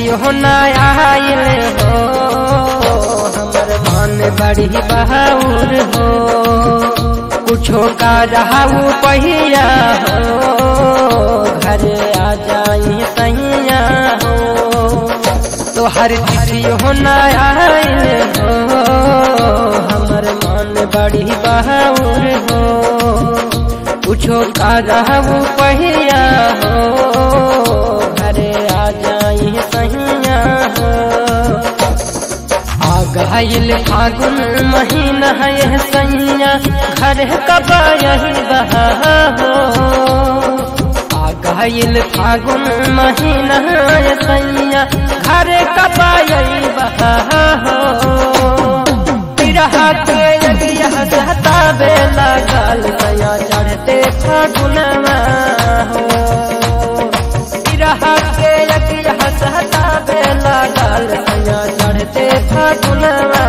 चिट्ठियों न आयल हो हमर मन बड़ी बहाउर हो कुछो का रहाऊ पहिया हो घर आ जाई सैया हो तो हर चिट्ठियों न आयल हो हमर मन बड़ी बहाउर हो कुछो का रहू पहिया हो घरे आ जाई सहिया हो आ गईल फागुन महीना है सैया घर कब यही बहा हो आ गईल फागुन महीना है सैया घर कब यही बहा हो रहा के यज्ञ सहता बेला गाल सया चढ़ते फागुनवा हो रहा के यज्ञ सहता बेला गाल सया चढ़ते फागुनवा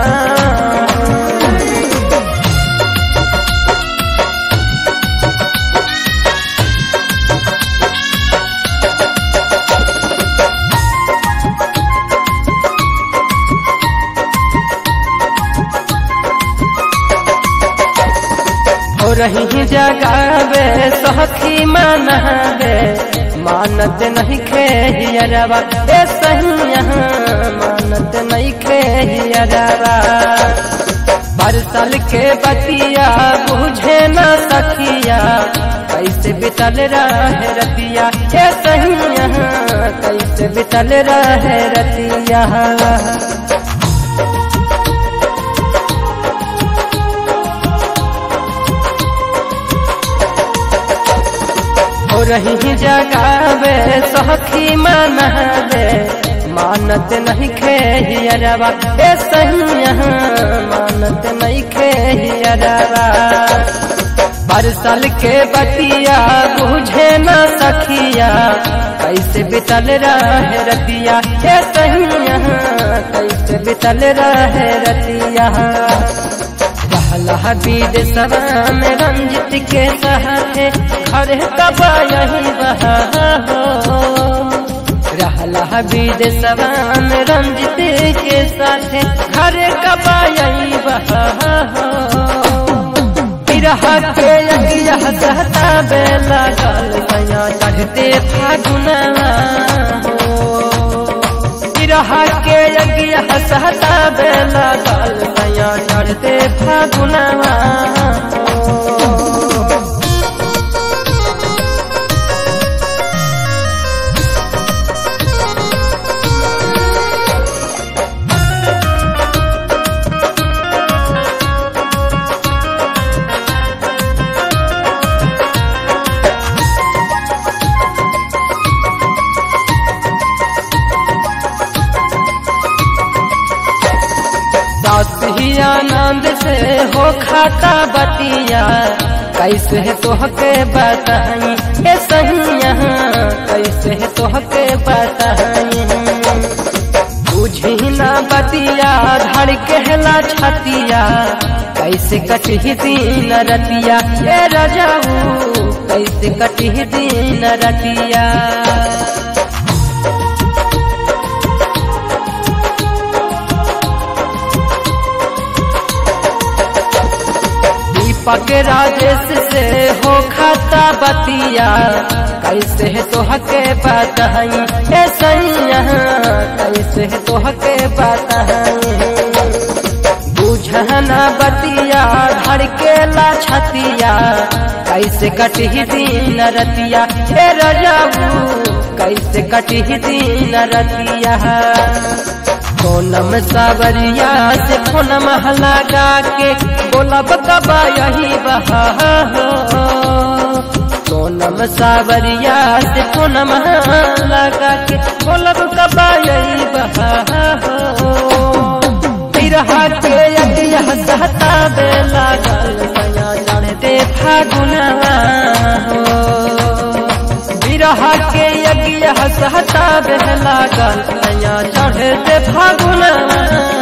हो रही जगावे सखी मनहवे मानत नहीं खेहियरवा ए सहिया मानत नहीं खेहियरवा बरसल के बतिया बुझे न सखिया कैसे बितल रहे रतिया ए सहिया कैसे बितल रहे रतिया हो रही जगावे सखी मनहवे मानत नहीं खेहियरवा ए सहिया मानत नहीं खेहियरवा बरसल के बतिया बुझे न सखिया कैसे बितल रहे रतिया ए सहिया कैसे बितल रहे रतिया रहला बीद सवा में रंजित के सहते घर कब यही बहा हो रहला बीद सवा में रंजित के साथे घर कब यही बहा हो रहा के यज्ञ सहता बेला गल सया चढ़ते फागुनवा हो रहा के यज्ञ सहता बेला गल सया चढ़ते फागुनवा ही आनंद से हो खाता बतिया कैसे तोहके बताई ए सहिया कैसे तोहके बताई बुझी ना बतिया धड़ कहला छतिया कैसे कटी दीन रतिया ए रजाऊ कैसे कटी दीन रतिया दीपक राजेश से हो खाता बतिया कैसे है तोहके बताई ए सैया कैसे है तोहके बताई बुझना बतिया धड़ के ला छतिया कैसे कटी दीन रतिया ए रजाऊ कैसे कटी दीन रतिया सोनम सावरिया से फोनम लगा के बोलब कबा यही बहा हो सोनम सावरिया से फोनम लगा के बोलब कबा यही बहा हो बिरहा के यज्ञ सहता बेला गल सया चढ़ते फागुनवा हो बिरहा के यज्ञ सहता बेला गल सया चढ़ते फागुनवा